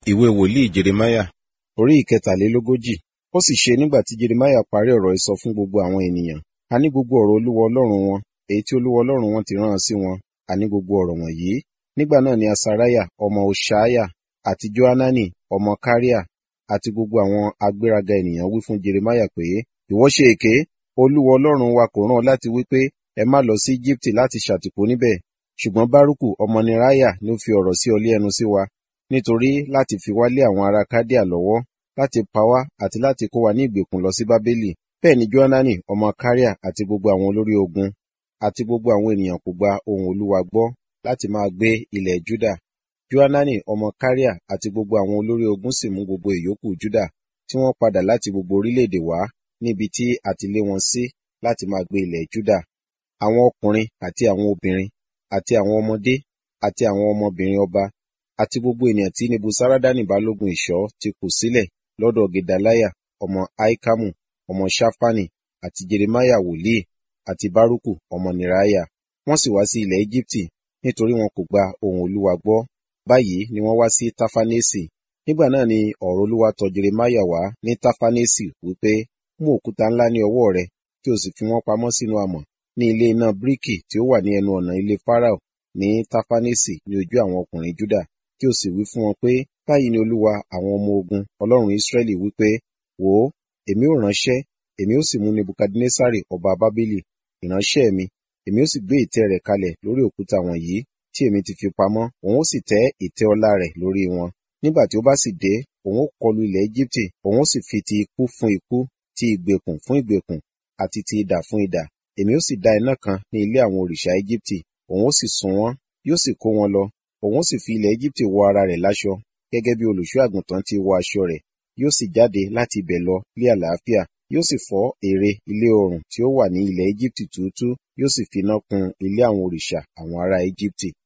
ìwé wòlíì jeremáyà orí ìkẹtàlélógójì ó sì ṣe nígbà tí jeremáyà parí ọ̀rọ̀ ìsọ fún gbogbo àwọn ènìyàn àní gbogbo ọ̀rọ̀ olúwa ọlọ́run wọn èyí tí olúwa ọlọ́run wọn ti rán sí wọn àní gbogbo ọ̀rọ̀ wọ̀nyí nígbà náà ni asariah ọmọ hoṣaiah àti johanani ọmọ kariah àti gbogbo àwọn agbéraga ènìyàn wí fún jeremáyà pé ìwọ ṣe èké olúwa ọlọ́run wa kò rán ọ láti wí pé ẹ má lọ sí íjíbítì láti ṣàtìpó níbẹ̀ ṣùgbọ́n bárúkù ọmọ neriah ni ó fi ọ̀rọ̀ sí ọ lé ẹnu sí wa nítorí láti fi wá lé àwọn ará kádíà lọ́wọ́ láti pa wá àti láti kó wa ní ìgbèkùn lọ sí bábélì bẹ́ẹ̀ ni johanani ọmọ kariah àti gbogbo àwọn olórí ogun àti gbogbo àwọn ènìyàn kò gba ohùn olúwa gbọ́ láti máa gbé ilẹ̀ juda johanani ọmọ kariah àti gbogbo àwọn olórí ogun sì mú gbogbo ìyókù juda tí wọ́n padà láti gbogbo orílẹ̀-èdè wá níbi tí a ti lé wọn sí láti máa gbé ilẹ̀ juda àwọn ọkùnrin àti àwọn obìnrin àti àwọn ọmọdé àti àwọn ọmọbìnrin ọba àti gbogbo ènìyàn tí nebusaradani balógun ìṣọ́ ti kù sílẹ̀ lọ́dọ̀ gedaliah ọmọ ahikamu ọmọ ṣafani àti jeremiah wòlíì àti baruku ọmọ neriah wọ́n sì wá sí ilẹ̀ egypti nítorí wọn kò gba ohùn olúwa gbọ́ báyìí ni wọ́n wá sí tafanesi nígbà náà ni ọ̀rọ̀ olúwa tọ̀ jeremiah wá ní tafanesi wípé mú òkúta ńlá ní ọwọ́ rẹ kí o sì fi wọ́n pamọ́ sínú amọ̀ ní ilé iná bíríkì tí ó wà ní ẹnu ọ̀nà ilé farao ní tafanesi ní ojú àwọn ọkùnrin juda kí o sì wí fún wọn pé báyìí ni olúwa àwọn ọmọ ogun ọlọ́run israẹli wípé wò ó èmi ò ránṣẹ́ èmi ó sì mú nebukadnesari ọba bábélì ìránṣẹ́ mi èmi ó sì gbé ìtẹ́ rẹ̀ kalẹ̀ lórí òkúta wọ̀nyí tí èmi ti fi pamọ́ òun ó sì tẹ́ ìtẹ́ ọlá rẹ̀ lórí wọn nígbà tí ó bá sì dé òun ó kọlu ilẹ̀ egypte òun ó sì fi ti ikú fún ikú ti ìgbèkùn fún ìgbèkùn àti ti idà fún idà èmi ó sì dá iná kan ní ilé àwọn òrìṣà egypte òun ó sì sun wọ́n yóò sì kó wọn lọ òun ó sì fi ilẹ̀ egypte wọ ara rẹ̀ láṣọ gẹ́gẹ́ bí olùṣọ́ àgùntàn ti wọ aṣọ rẹ̀ yóò sì jáde láti ibẹ̀ lọ lé àlàáfíà yóò sì fọ́ ère ilé oòrùn tí ó wà ní ilẹ̀ egypte túútú yóò sì finá kun ilé àwọn òrìṣà àwọn ará egypte